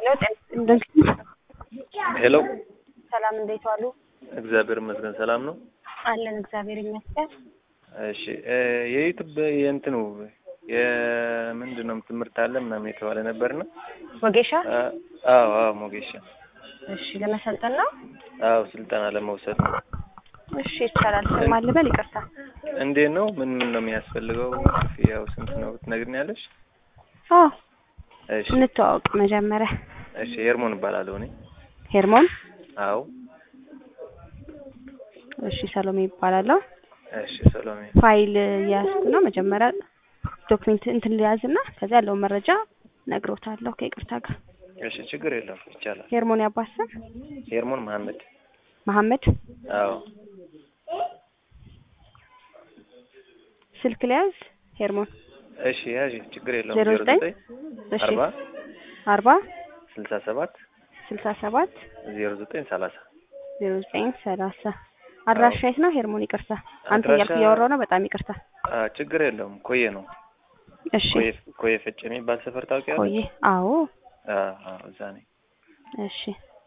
ሄሎ ሰላም እንዴት ዋሉ? እግዚአብሔር ይመስገን ሰላም ነው። አለን እግዚአብሔር ይመስገን። እሺ እ የዩቲዩብ የእንትኑ የምንድን ነው ትምህርት አለ ምናምን የተባለ ነበርና ወጌሻ አ- አዎ አዎ ሞጌሻ እሺ ለመሰልጠን ነው። አዎ ስልጠና ለመውሰድ ነው። እሺ ይቻላል። ስም አልበል ይቅርታ። እንዴት ነው? ምን ምን ነው የሚያስፈልገው? ክፍያው ስንት ነው ትነግሪኛለሽ? አዎ እሺ እንተዋወቅ መጀመሪያ። እሺ ሄርሞን እባላለሁ እኔ። ሄርሞን አዎ እሺ ሰሎሜ ይባላለሁ። እሺ ሰሎሜ ፋይል እያያዝኩ ነው። መጀመሪያ ዶክሜንት እንትን ልያዝና ከዚያ ያለውን መረጃ ነግሮታለሁ ከይቅርታ ጋር። እሺ ችግር የለውም ይቻላል። ሄርሞን ያባስም ሄርሞን መሐመድ መሐመድ አዎ ስልክ ልያዝ ሄርሞን እሺ ያዥ ችግር የለውም። ዜሮ ዜሮ ዘጠኝ ዘጠኝ እሺ አርባ አርባ ስልሳ ሰባት ስልሳ ሰባት ዜሮ ዘጠኝ ሰላሳ ዜሮ ዘጠኝ ሰላሳ አድራሻ የት ነው ሄርሞን? ይቅርታ አንተ አድራሻ- እያልኩ እያወራሁ ነው። በጣም ይቅርታ። አ ችግር የለውም። ኮዬ ነው እሺ ኮዬ ኮዬ ፈጭ የሚባል ሰፈር ታውቂያለሽ? ቆይ አዎ አ አ እዛ ነኝ። እሺ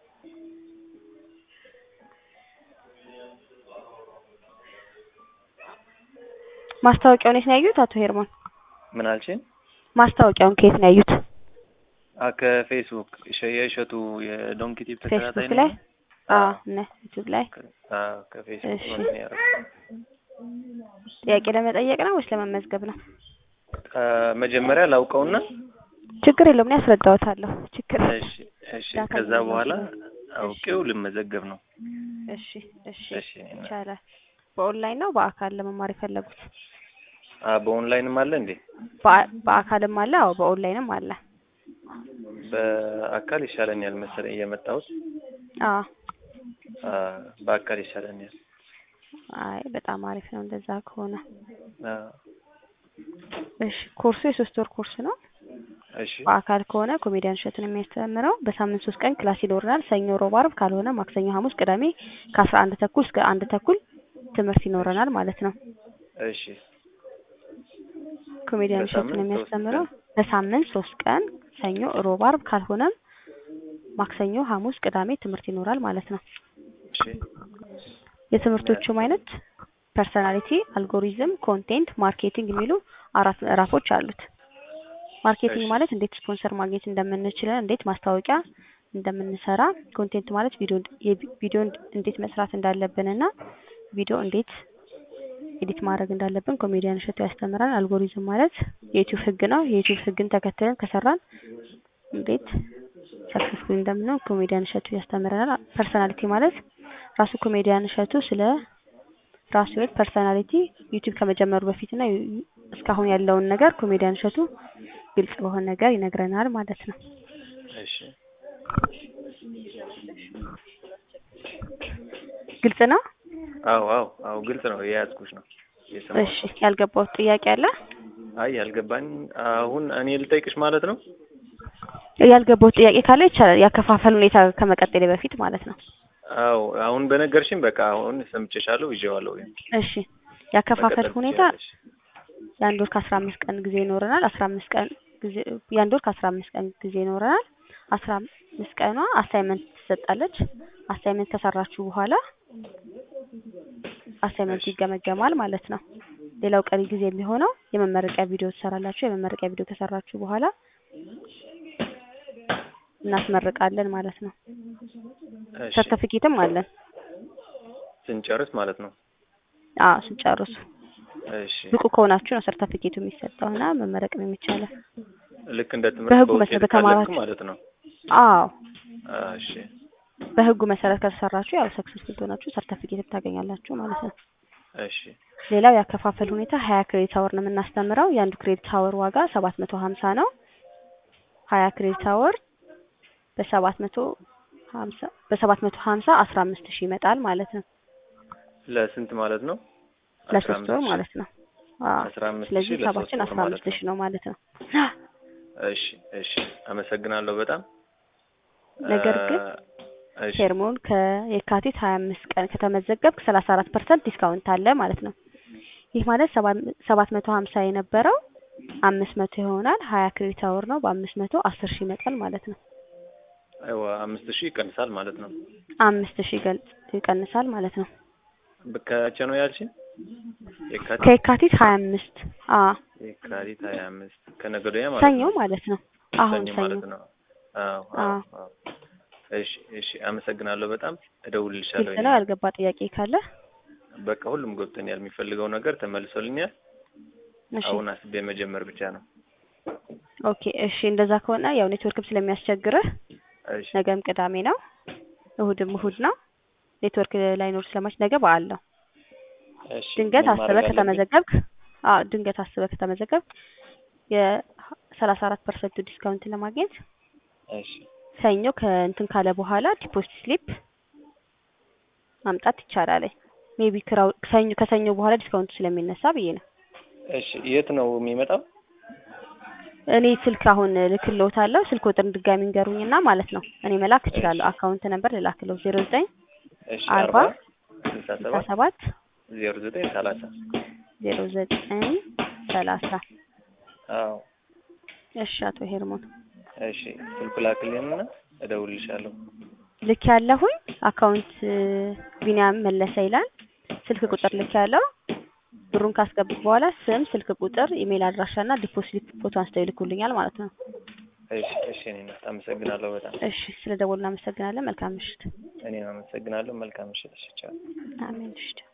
ማስታወቂያውን የት ነው ያዩት? አቶ ሄርሞን ምን አልሽኝ? ማስታወቂያውን ከየት ነው ያዩት? አ ከፌስቡክ እሸ- የእሸቱ የዶንኪ ቲፕ ተከታታይ ፌስቡክ ላይ ነኝ። አዎ እና ዩቲዩብ ላይ ከ- አ ከፌስቡክ እሺ። ነው እንትን ያደረኩት። ጥያቄ ለመጠየቅ ነው ወይስ ለመመዝገብ ነው? አ መጀመሪያ ላውቀውና ችግር የለውም እኔ አስረዳዎታለሁ። ችግር የለውም። እሺ እሺ ዳታ ከዛ ለመመዝገብ በኋላ ነው። አውቄው ልመዘገብ ነው። እሺ እሺ እሺ እኔ- ይቻላል። በኦንላይን ነው በአካል ለመማር የፈለጉት? አ በኦንላይንም አለ እንዴ? በአ- በአካልም አለ። አዎ በኦንላይንም አለ። በአካል ይሻለኛል መሰለኝ የመጣሁት። አዎ አ በአካል ይሻለኛል። አይ በጣም አሪፍ ነው እንደዛ ከሆነ። አ እሺ ኮርሱ የሶስት ወር ኮርስ ነው። እሺ በአካል ከሆነ ኮሜዲያን እሸቱን የሚያስተምረው በሳምንት ሶስት ቀን ክላስ ይኖረናል። ሰኞ፣ ሮብ፣ ዓርብ ካልሆነ ማክሰኞ፣ ሐሙስ፣ ቅዳሜ ከአስራ አንድ ተኩል እስከ አንድ ተኩል ትምህርት ይኖረናል ማለት ነው። እሺ ኮሜዲያን እሸቱን በሳምንት ሶስት የሚያስተምረው በሳምንት ሶስት ቀን ሰኞ፣ ሮብ፣ ዓርብ ካልሆነም ማክሰኞ፣ ሐሙስ፣ ቅዳሜ ትምህርት ይኖራል ማለት ነው። እሺ የትምህርቶቹም አይነት ፐርሰናሊቲ፣ አልጎሪዝም፣ ኮንቴንት፣ ማርኬቲንግ የሚሉ አራት ምዕራፎች አሉት። ማርኬቲንግ እሺ። ማለት እንዴት ስፖንሰር ማግኘት እንደምንችል፣ እንዴት ማስታወቂያ እንደምንሰራ፣ ኮንቴንት ማለት ቪዲዮ ቪዲዮ እንዴት መስራት እንዳለብንና ቪዲዮ እንዴት ኤዲት ማድረግ እንዳለብን ኮሜዲያን እሸቱ ያስተምራል። አልጎሪዝም ማለት የዩቲዩብ ህግ ነው። የዩቲዩብ ህግን ተከትለን ከሰራን እንዴት ሰክሰስፉል እንደምንሆን ኮሜዲያን እሸቱ ያስተምረናል። ፐርሰናሊቲ ማለት ራሱ ኮሜዲያን እሸቱ ስለ ራሱ ህይወት ፐርሰናሊቲ ዩቲዩብ ከመጀመሩ በፊትና ዩ- እስካሁን ያለውን ነገር ኮሜዲያን እሸቱ ግልጽ በሆነ ነገር ይነግረናል ማለት ነው። እሺ ግልጽ ነው። አዎ አዎ አዎ ግልጽ ነው። የያዝኩሽ ነው የሰማሁት። እሺ ያልገባው ጥያቄ አለ? አይ ያልገባኝ አሁን እኔ ልጠይቅሽ ማለት ነው። ያልገባው ጥያቄ ካለ ይቻላል። ያከፋፈል ሁኔታ ከመቀጠሌ በፊት ማለት ነው። አዎ አሁን በነገርሽኝ በቃ አሁን ሰምቼሻለሁ፣ ይዤዋለሁ። እሺ ያከፋፈል መቀጠል ሁኔታ ትችያለሽ። የአንድ ወር ከአስራ አምስት ቀን ጊዜ ይኖረናል። አስራ አምስት ቀን ጊዜ የአንድ ወር ከአስራ አምስት ቀን ጊዜ ይኖረናል። አስራ አምስት ቀኗ አሳይመንት ትሰጣለች። አሳይመንት ከሰራችሁ በኋላ አሳይመንቱ እሺ። ይገመገማል ማለት ነው። ሌላው ቀሪ ጊዜ የሚሆነው የመመረቂያ ቪዲዮ ትሰራላችሁ። የመመረቂያ ቪዲዮ ከሰራችሁ በኋላ እናስመርቃለን ማለት ነው። እሺ ሰርተፊኬትም አለን። ስንጨርስ ማለት ነው። አዎ ስንጨርሱ እሺ ብቁ ከሆናችሁ ነው ሰርተፊኬቱ የሚሰጠውና መመረቅ ነው የሚቻለው። ልክ እንደ ትምህርት በህጉ በውጤት መሰረት ካለፍኩ ተማራችሁ? ማለት ነው። አዎ እሺ በህጉ መሰረት ከተሰራችሁ ያው ሰክሰስፉል ትሆናችሁ ሰርተፊኬት ታገኛላችሁ ማለት ነው። እሺ ሌላው ያከፋፈል ሁኔታ ሀያ ክሬዲት አወር ነው የምናስተምረው። የአንዱ ክሬዲት አወር ዋጋ ሰባት መቶ ሀምሳ ነው። ሀያ ክሬዲት አወር በሰባት መቶ ሀምሳ በሰባት መቶ ሀምሳ አስራ አምስት ሺህ ይመጣል ማለት ነው። ለስንት ማለት ነው? አስራ ለሶስት አምስት ወር ሺህ። ማለት ነው። አዎ አስራ አምስት ስለዚህ ሺህ ለሶስት ሰባችን ወር አስራ ማለት አምስት ነው። ሺህ ነው ማለት ነው። እሺ እሺ አመሰግናለሁ በጣም ነገር ግን እ እሺ ሄርሞን ከየካቲት ሀያ አምስት ቀን ከተመዘገብክ ሰላሳ አራት ፐርሰንት ዲስካውንት አለ ማለት ነው። ይህ ማለት ሰባት መቶ ሀምሳ የነበረው አምስት መቶ ይሆናል። ሀያ ክሬዲት አወር ነው። በአምስት መቶ አስር ሺህ ይመጣል ማለት ነው። አይዋ አምስት ሺህ ይቀንሳል ማለት ነው። አምስት ሺህ ገልጽ ይቀንሳል ማለት ነው። ከመቼ ነው ያልሽኝ? የካቲት ከየካቲት ሀያ አምስት አ የካቲት ሀያ አምስት ከነገ ወዲያ ማለት ሰኞ ነው። ማለት ነው። አሁን ሰኞ ሰኞ ማለት ነው። አዎ አዎ አዎ። አዎ። እሺ እሺ፣ አመሰግናለሁ በጣም እደውልልሻለሁ። ግልጽ ነው። ያልገባ ጥያቄ ካለ በቃ ሁሉም ገብቶኛል። የሚፈልገው ነገር ተመልሶልኛል። እሺ አሁን አስቤ መጀመር ብቻ ነው። ኦኬ እሺ። እንደዛ ከሆነ ያው ኔትወርክም ስለሚያስቸግርህ እሺ ነገም ቅዳሜ ነው፣ እሁድም እሁድ ነው። ኔትወርክ ላይኖር ስለማች ነገ በዓል ነው። እሺ። ድንገት ምን አስበህ ማድረግ አለብኝ? ከተመዘገብክ አዎ ድንገት አስበህ ከተመዘገብክ የሰላሳ አራት ፐርሰንቱ ዲስካውንት ለማግኘት እሺ ሰኞ ከእንትን ካለ በኋላ ዲፖዚት ስሊፕ ማምጣት ይቻላል። ሜቢ ክራው ሰኞ ከሰኞ በኋላ ዲስካውንቱ ስለሚነሳ ብዬ ነው። እሺ። የት ነው የሚመጣው? እኔ ስልክ አሁን ልክልዎታለሁ። ስልክ ቁጥር ድጋሚ እንገሩኝና ማለት ነው እኔ መላክ እችላለሁ። አካውንት ነበር ልላክለው ዜሮ ዘጠኝ እሺ። አርባ አርባ ስልሳ ስልሳ ሰባት ሰባት ዜሮ ዘጠኝ ሰላሳ ዜሮ ዘጠኝ ሰላሳ አዎ። እሺ አቶ ሄርሞን እሺ። ስልኩ ላክልኝና እደውልልሻለሁ። ልክ ያለሁኝ አካውንት ቢኒያም መለሰ ይላል። ስልክ ቁጥር ልክ ያለው ብሩን ካስገቡት በኋላ ስም፣ ስልክ ቁጥር፣ ኢሜል አድራሻና ዲፖዚት ፎቶ አንስተው ይልኩልኛል ማለት ነው። እሺ እሺ። እኔ አመሰግናለሁ በጣም እሺ ስለ ደወሉ እናመሰግናለን። መልካም ምሽት። እኔም አመሰግናለሁ። መልካም ምሽት። እሺ ቻው። አሜን። እሺ